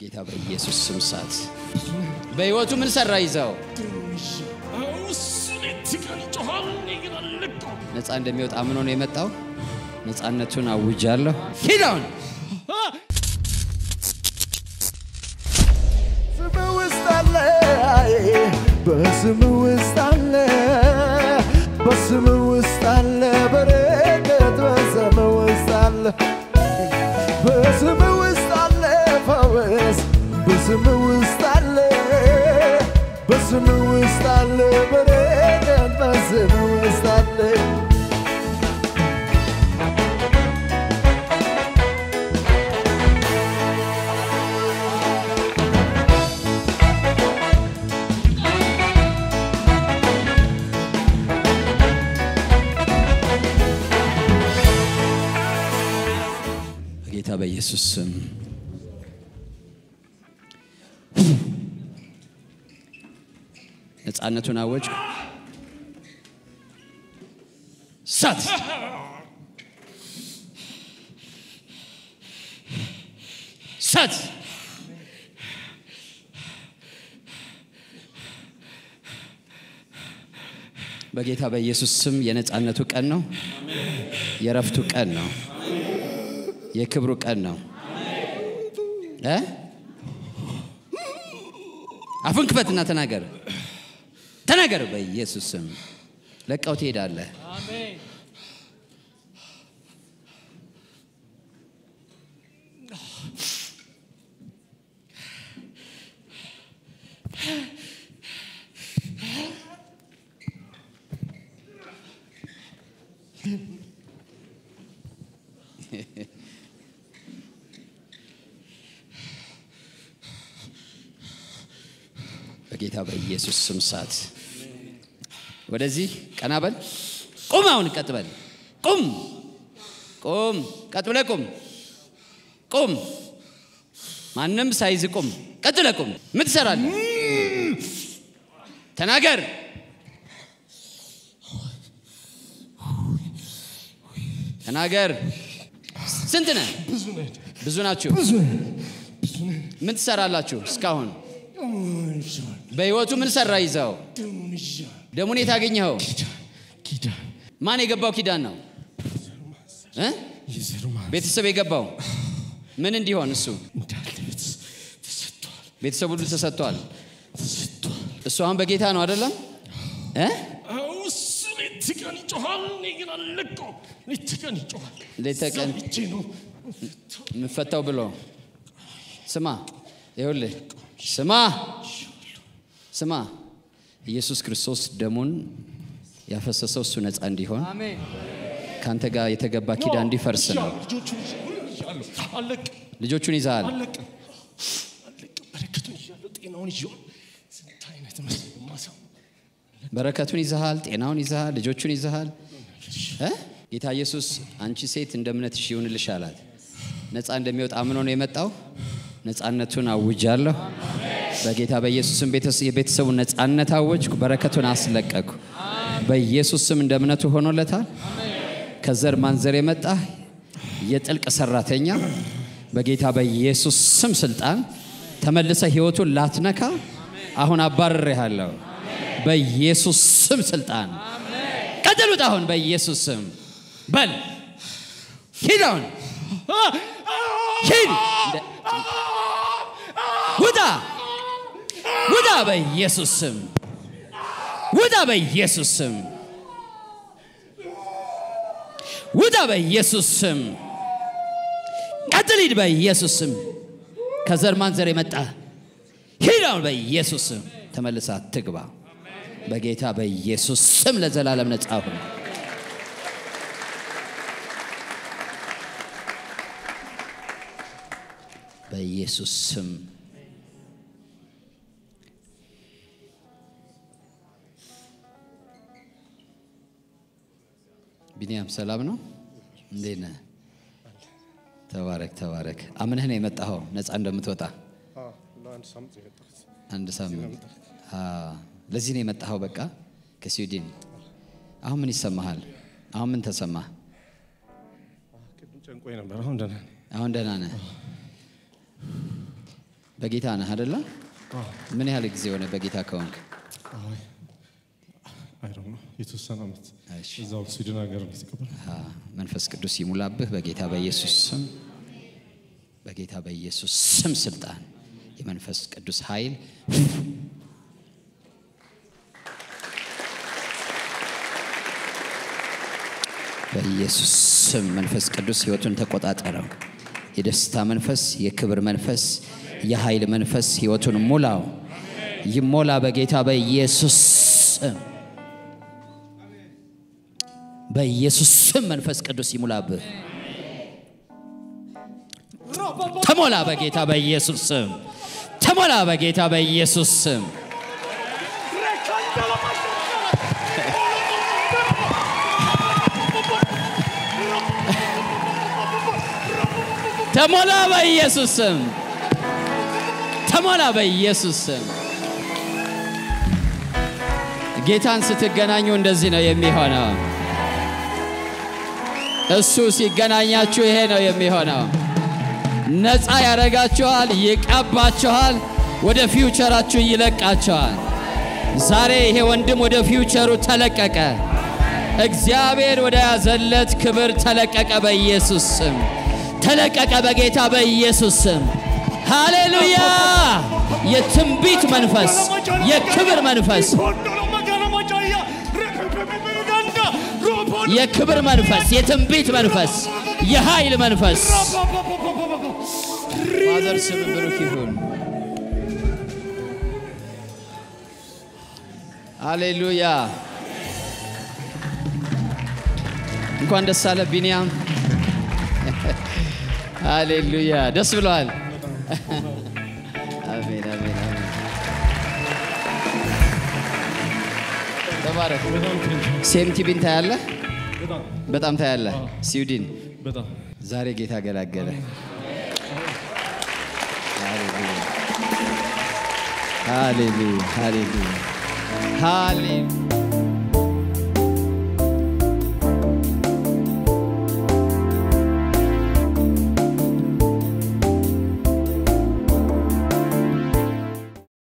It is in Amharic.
በጌታ በኢየሱስ ስም ሳት በሕይወቱ ምን ሰራ ይዘው ነፃ እንደሚወጣ አምኖ ነው የመጣው። ነፃነቱን አውጃለሁ። ሂድ አሁን ስም ውስጥ አለ በስም ውስጥ አለ በስም ውስጥ አለ በረከት በስም ውስጥ አለ በስም ውስጥ አለ ፈወስ በስም ውስጥ አለ በስም ውስጥ አለ በረከት በስም ውስጥ አለ በጌታ በኢየሱስ ስም ነፃነቱን አወጅ። ሳት ሳት በጌታ በኢየሱስ ስም የነፃነቱ ቀን ነው። የረፍቱ ቀን ነው። የክብሩ ቀን ነው። እ አፉን ክፈትና ተናገር፣ ተናገር። በኢየሱስ ስም ለቀው ትሄዳለህ። በጌታ በኢየሱስ ስም ሳት ወደዚህ ቀና በል። ቁም፣ አሁን ቀጥ በል። ቁም፣ ቁም፣ ቀጥ ብለህ ቁም፣ ቁም። ማንም ሳይዝ ቁም፣ ቀጥ ብለህ ቁም። ምን ትሰራለህ? ተናገር። ተናገር። ስንት ነህ? ብዙ ናችሁ። ምን ትሰራላችሁ እስካሁን? በህይወቱ ምን ሰራ ይዘው? ደሙን የት አገኘኸው? ማን የገባው ኪዳን ነው እ? ቤተሰብ የገባው ምን እንዲሆን እሱ ቤተሰብ ሁሉ ተሰጥቷል። እሱ አሁን በጌታ ነው አይደለም እ? ሌት ተቀን የምፈታው ብሎ ስማ፣ ይኸውልህ ስማ ስማ፣ ኢየሱስ ክርስቶስ ደሙን ያፈሰሰው እሱ ነፃ እንዲሆን ከአንተ ጋር የተገባ ኪዳን እንዲፈርስ ነው። ልጆቹን ይዘሃል። በረከቱን ይዘሃል፣ ጤናውን ይዘሃል፣ ልጆቹን ይዘሃል። እ? ጌታ ኢየሱስ አንቺ ሴት እንደ እምነትሽ ይሁንልሽ አላት። ነፃ እንደሚወጣ አምኖ ነው የመጣው። ነፃነቱን አውጃለሁ። በጌታ በኢየሱስ ስም ቤተሰ- የቤተሰቡን ነፃነት አወጅኩ። በረከቱን አስለቀኩ። በኢየሱስ ስም እንደ እምነቱ ሆኖለታል። ከዘር ማንዘር የመጣ የጥልቅ ሰራተኛ በጌታ በኢየሱስ ስም ስልጣን ተመልሰ ህይወቱን ላትነካ አሁን አባርሬሃለሁ። በኢየሱስ ስም ስልጣን ቀጥሉት። አሁን በኢየሱስ ስም በል ሂድ፣ አሁን ሂድ፣ እንደ- ውጣ፣ ውጣ፣ በኢየሱስ ስም ውጣ፣ በኢየሱስ ስም ውጣ፣ በኢየሱስ ስም ቀጥል፣ ሂድ፣ በኢየሱስ ስም ከዘር ማንዘር የመጣ ሂድ፣ አሁን በኢየሱስ ስም ተመልሳ ትግባ። በጌታ በኢየሱስ ስም ለዘላለም ነጻ ሁን። በኢየሱስ ስም ቢኒያም ሰላም ነው? እንዴት ነህ? ተባረክ ተባረክ። አምነህ ነው የመጣኸው ነፃ እንደምትወጣ ለአንድ ሳምንት ነው የመጣሁት። አንድ ሳምንት አ፣ ለዚህ ነው የመጣኸው። በቃ ከስዊድን አሁን ምን ይሰማሃል? አሁን ምን ተሰማህ? ቅድም ጨንቆኝ ነበር። አሁን ደህና ነኝ። አሁን ደህና ነህ? በጌታ ነህ አደለ? ምን ያህል ጊዜ ሆነ በጌታ ከሆንክ? አይ አይ ዶንት ኖ የተወሰነ ዓመት እሺ። እዛው ስዊድን ሀገር ነው የተቀበል አ፣ መንፈስ ቅዱስ ይሙላብህ በጌታ በኢየሱስ ስም፣ በጌታ በኢየሱስ ስም ስልጣን የመንፈስ ቅዱስ ኃይል በኢየሱስ ስም መንፈስ ቅዱስ ህይወቱን ተቆጣጠረው። የደስታ መንፈስ፣ የክብር መንፈስ፣ የኃይል መንፈስ ህይወቱን ሙላው። ይሞላ በጌታ በኢየሱስ ስም። በኢየሱስ ስም መንፈስ ቅዱስ ይሙላብህ። ተሞላ በጌታ በኢየሱስ ስም። ተሞላ በጌታ በኢየሱስ ስም። ተሞላ በኢየሱስ ስም። ተሞላ በኢየሱስ ስም። ጌታን ስትገናኙ እንደዚህ ነው የሚሆነው። እሱ ሲገናኛችሁ ይሄ ነው የሚሆነው። ነፃ ያደርጋችኋል፣ ይቀባችኋል፣ ወደ ፊውቸራችሁ ይለቃችኋል። ዛሬ ይሄ ወንድም ወደ ፊውቸሩ ተለቀቀ። እግዚአብሔር ወደ ያዘለት ክብር ተለቀቀ በኢየሱስ ስም። ተለቀቀ በጌታ በኢየሱስ ስም። ሃሌሉያ! የትንቢት መንፈስ፣ የክብር መንፈስ፣ የክብር መንፈስ፣ የትንቢት መንፈስ፣ የኃይል መንፈስ ፋዘር ስም ብሩክ ይሁን። ሃሌሉያ! እንኳን ደስ አለ ቢንያም። ሃሌሉያ! ደስ ብለዋል። አሜን አሜን አሜን። ተባረክ። በጣም ቴንክ ሴም ቲቪን ታያለህ? በጣም በጣም ታያለህ። ስዊድን በጣም ዛሬ ጌታ ገላገለ። ሃሌሉያ ሃሌሉያ ሃሌሉያ ሃሌሉያ